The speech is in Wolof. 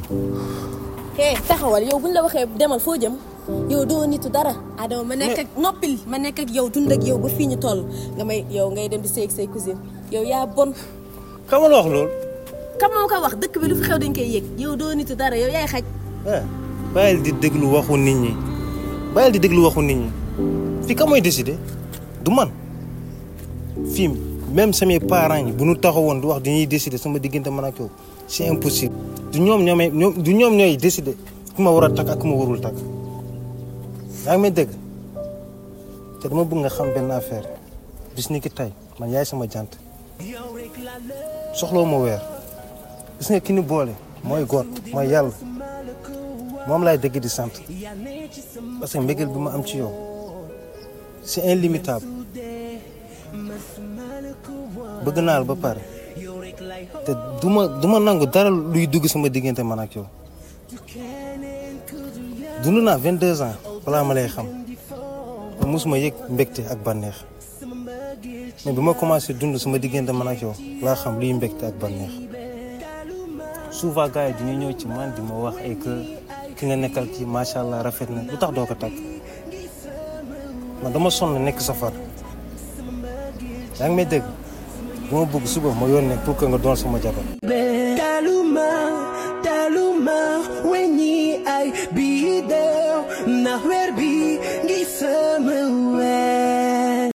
eh taxawal yow buñ la waxee demal foo jëm yow doo nitu dara Adama ma nekk ak noppil ma nekk ak yow dund ak yow ba fii ñu toll nga may yow ngay dem di seeg say cousine yow yaa bon xam nga la wax loolu. kam moo ko wax dëkk bi lu fi xew dañ koy yëg yow doo nitu dara yow yaay xaj ah bàyyil di déglu waxu nit ñi bàyyil di déglu waxu nit ñi fii ka mooy décider du man fii même samay parents yi bu ñu taxawoon di wax dañuy décider sama diggante man ak yow c'est impossible. du ñoom ñoomay ñoom du ñoom ñooy décider ku ma war a takk ak ku ma warul takk yaa ngi may dégg te dama bëgg nga xam benn affaire bis ni ki tey man yaay sama jant soxloo ma weer gis nga ki ni boole mooy góor mooy yàlla moom laay dégg di sant parce que mbëggeel bi ma am ci yow c'est illimitable bëgg naa la ba pare te du ma du ma nangu dara luy dugg sama diggante man ak yow dund naa 22 ans balaa ma lay xam te mosuma yëg mbégte ak bànneex mais bi ma commencé dund sama diggante man ak yow laa xam luy mbégte ak bànneex souvent gars yi dañuy ñëw ci man di ma wax ay que ki nga nekkal ci macha allah rafet na lu tax doo ko takk man dama sonn nekk safar yaa ngi may dégg bu ma bëgg suba ma yónnee pour que nga doon sama jabar Taluma, taluma, wenyi ay bi